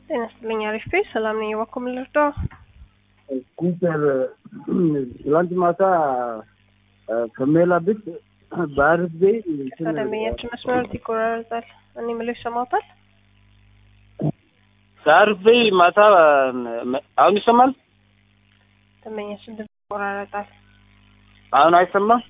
ጤና ይስጥልኝ። አሪፍ ቤት ሰላም ነኝ። እባክዎ ምን ልርዳው? ኩፐር ትላንት ማታ ከሜላ ቤት በአሪፍ ቤ ከደንበኛችን መስመር ይቆራረጣል። እኔ የምለው ይሰማዎታል? ከአሪፍ ቤ ማታ አሁን ይሰማል? ደንበኛችን ድምፅ ይቆራረጣል። አሁን አይሰማም?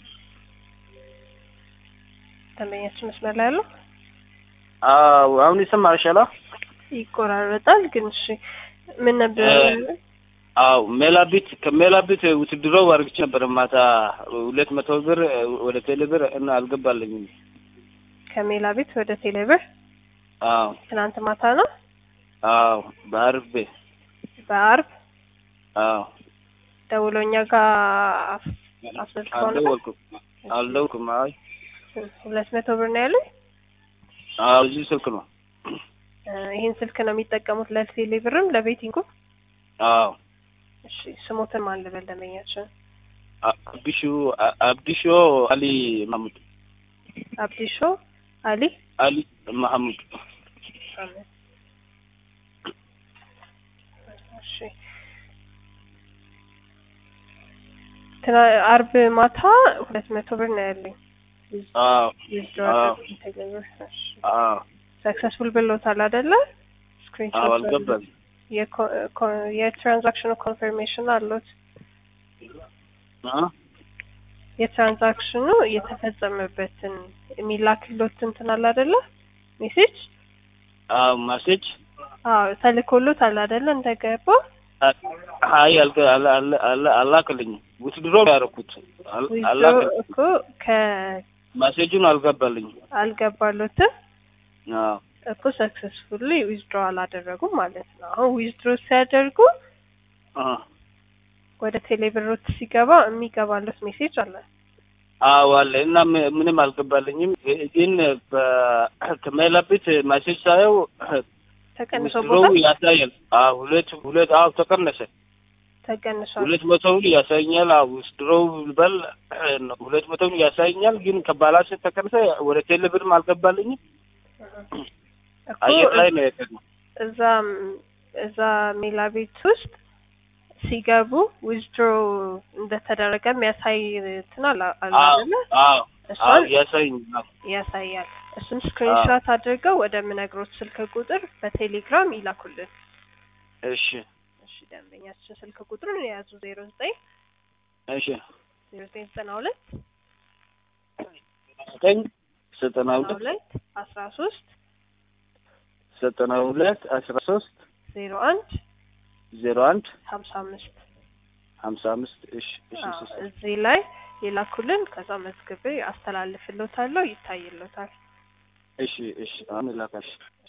ደንበኛችን መስመር ላይ ያለው አዎ አሁን ይሰማል። ሻላ ይቆራረጣል። ግን እሺ ምን ነበር? አዎ ሜላቢት ከሜላቢት ውትድሮው አርግቼ ነበር ማታ ሁለት መቶ ብር ወደ ቴሌ ብር እና አልገባልኝም። ከሜላ ቤት ወደ ቴሌብር አዎ ትናንት ማታ ነው አዎ በአሪፍ ቤ በአርብ አዎ ደውለው እኛ ጋር አስመልክተው ነበር። አልደወልኩም አልደወልኩም። አይ ሁለት መቶ ብር ነው ያለኝ። አዎ እዚህ ስልክ ነው። ይህን ስልክ ነው የሚጠቀሙት ለቴሌ ብርም ለቤቲንጉም። አዎ እሺ ስሞትን ማን ልበል ደንበኛችን? አብዲሹ አብዲሾ አሊ ማሙድ አብዲሾ አሊ አሊ ማሐሙድ አሜን። እሺ ትና- አርብ ማታ ሁለት መቶ ብር ነው ያለኝ። አዎ ዊዝድሮ አዎ ቴሌብር አዎ ሰክሰስፉል ብሎታል አይደለ? አዎ ስክሪንሾት አልገባም። የኮ- ኮ- የትራንዛክሽኑ ኮንፈርሜሽን አሉት። አ የትራንዛክሽኑ የተፈጸመበትን የሚላክሎት እንትን አለ አይደለ? ሜሴጅ አዎ ማሴጅ አዎ ተልኮሎታል አይደለ? እንደገባ አይ አልገ አላ አላ አላ አላክልኝም። ውትድሮ ያደረኩት አል- ዊዝድሮ አላክልኝ እኮ ከ- ማሴጁን አልገባልኝም። አልገባሎትም አዎ እኮ ሰክሰስፉሊ ዊዝድሮ አላደረጉም ማለት ነው። አሁን ዊዝድሮ ሲያደርጉ አ ወደ ቴሌብሮት ሲገባ የሚገባለት ሜሴጅ አለ። አዎ አለ እና ም- ምንም አልገባልኝም። ግን ከሜላቤት ማሴጅ ሳየው ውትድሮው ተቀንሶበታል ያሳያል። አዎ ሁለት ሁለት አዎ ተቀነሰ። ተቀንሷል። ሁለት መቶውን ያሳየኛል። አዎ ውትድሮው በል ሁለት መቶውን ያሳየኛል። ግን ከባላንስ ተቀነሰ። ወደ ቴሌ ብርም አልገባልኝም። እኮ አየር ላይ ነው የቀረው። እዛ እዛ ሜላ ቤት ውስጥ ሲገቡ ዊዝድሮ እንደተደረገ የሚያሳይ እንትን አለ አለ አዎ አይደለ? አዎ አዎ እሷን ያሳየኛል። ያሳያል። እሱን ስክሪንሾት አድርገው ወደ ምነግሮት ስልክ ቁጥር በቴሌግራም ይላኩልን። እሺ እሺ ደንበኛችን ስልክ ቁጥሩን የያዙ ዜሮ ዘጠኝ እሺ ዜሮ ዘጠኝ ዘጠና ሁለት ዘጠኝ ዘጠና ዘጠና ሁለት ሁለት አስራ ሶስት ዘጠና ሁለት አስራ ሶስት ዜሮ አንድ ዜሮ አንድ ሀምሳ አምስት ሀምሳ አምስት እሺ እሺ አዎ፣ እሺ እዚህ ላይ ይላኩልን። ከዛ መዝግቤ አስተላልፍሎታለሁ፣ ይታይሎታል። እሺ እሺ አሁን ላካሽ